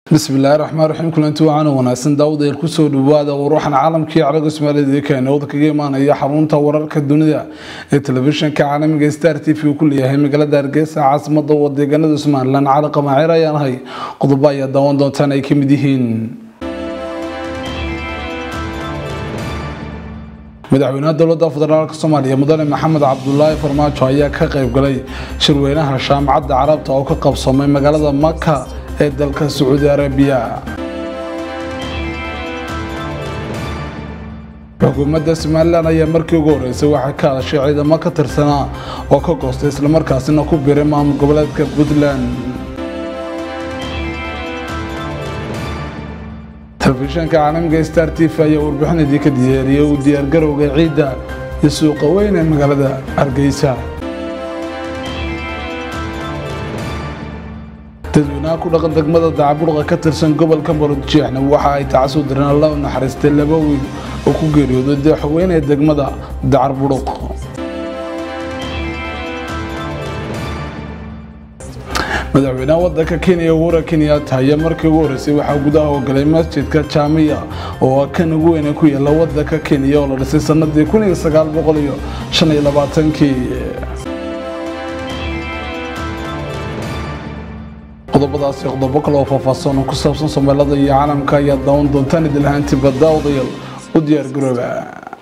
bismillaahi raxmaan raxiim kulanti wacaana wanaagsan daawadael kusoo dhawaada waruuxan caalamkii caraga soomaalida keenooda kaga imaanaya xarunta wararka dunida ee telefishinka caalamiga star t v uu ku leeyahay magaalada hargeysa caasimada wadeeganada somalilan cali qamaaciir ayaan ahay qodobo ayaa daawan doontaan ay kamid yihiin madaxweynaha dowlada federaalk soomaaliya mudane maxamed cabdulaahi farmaajo ayaa ka qayb galay shirweynaha jaamacadda carabta oo ka qabsoomay magaalada maka ee dalka sacuudi arabiya xukuumadda somalilan ayaa markii ugu horeysay waxay ka hadashay ciidamo ka tirsanaa oo ka goostay islamarkaasina ku biray maamul goboleedka puntland telefishanka caalamiga star t v ayaa warbixin idii ka diyaariyey uu diyaargarowga ciidda iyo suuqa weyn ee magaalada hargeysa dadweynaha ku dhaqan degmada dacaburqa ka tirsan gobolka maroodjeexna waxa ay tacasuu direen alla u naxariistay laba wiil oo ku geeriyooday dooxweynee degmada dacarburuq madaxweynaha wadanka kenya uhura kenyatta ayaa markii ugu horeysay waxaa gudaha ogalay masjidka jaamiya oo ah kan ugu weyne ku yaala wadanka kenya oo la dhisay sanadii kun iyo sagaal boqol iyo shan iyo labaatankii qodobadaasi qodobo kale oo faahfaahsan oo ku saabsan soomaalida iyo caalamka ayaa daawan doontaan idil ahaantiba daawadayaal u diyaar garooba